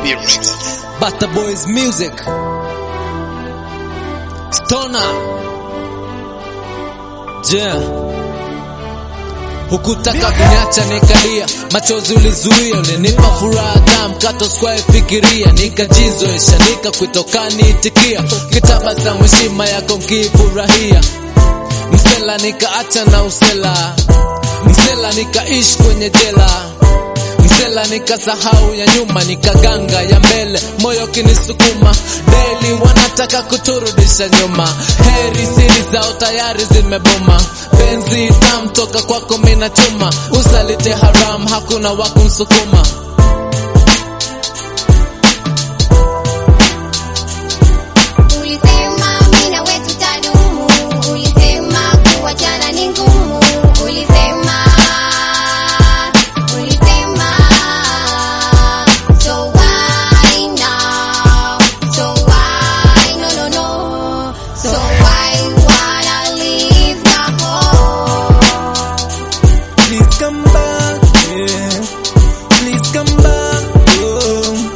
Music. Bata Boys Music Stoner Yeah Hukutaka kuniacha nikalia, machozi ulizuia, ulinipa furaha tamu, kato square fikiria, nikajizoesha, nikakuitoka niitikia, kitabasamu heshima yako nkifurahia, msela nikaacha na usela, msela nikaishi kwenye jela msela nikasahau ya nyuma nikaganga ya mbele moyo kinisukuma daily wanataka kuturudisha nyuma heri siri zao tayari zimeboma penzi tam toka kwako mina chuma usalite haram hakuna wakumsukuma Ulisema mimi na wewe tutadumu, ulisema kuachana ni ngumu, ulisema ulisema so why now, so why no no no, so why wanna leave the home. Please come back, yeah. Please come back home.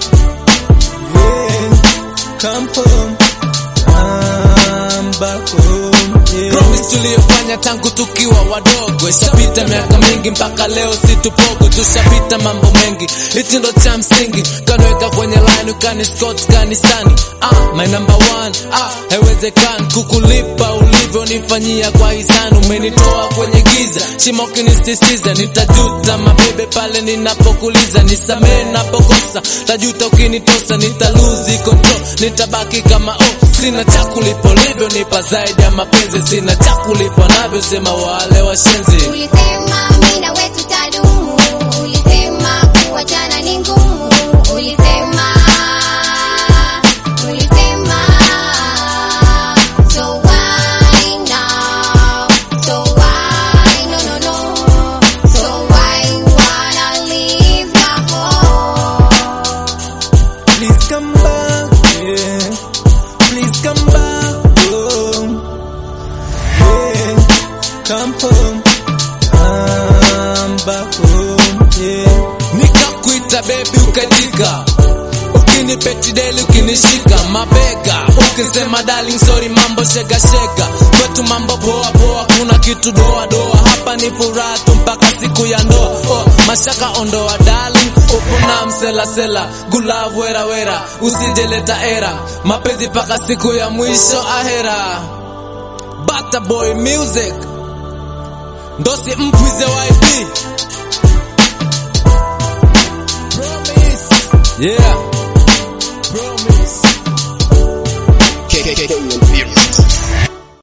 Yeah. Come home. Come back home. Yeah. Promise tuliyofanya tangu tukiwa wadogo, ishapita miaka mingi mpaka leo situpogo, tushapita mambo mengi, hichi ndo cha msingi, kanweka kwenye line ukani scott kanisani. Ah, my number one, ah, haiwezekani kukulipa ulivyonifanyia kwa hisani, umenitoa kwenye giza, shimo kinistisitiza, nitajuta mabebe pale ninapokuliza, nisamee napokosa, tajuta ukinitosa, nitaluzi control, nitabaki kama oh, sina cha kulipa ulivyonipa zaidi ya mapenzi, sina cha kulipa navyosema wale washenzi. Ulisema mimi na wewe tutadumu, ulisema kuachana ni ngumu, ulisema ulisema so why now, so why no no no, so why wanna leave the home. Please come back, yeah. Please come back home. Yeah. Come home. Come back home, yeah. Nikakuita baby ukatika, ukinipetideli ukinishika mabega, ukisema darling sorry mambo shega shega, kwetu mambo poa poa, kuna kitu doa doa, hapa ni furaha tu mpaka siku ya ndoa. Oh, mashaka ondoa darling, upo na msela sela, gulavu wera wera, usijeleta era, mapenzi mpaka siku ya mwisho ahera. Bata Boy Music, ndosi mpwize YP. Yeah.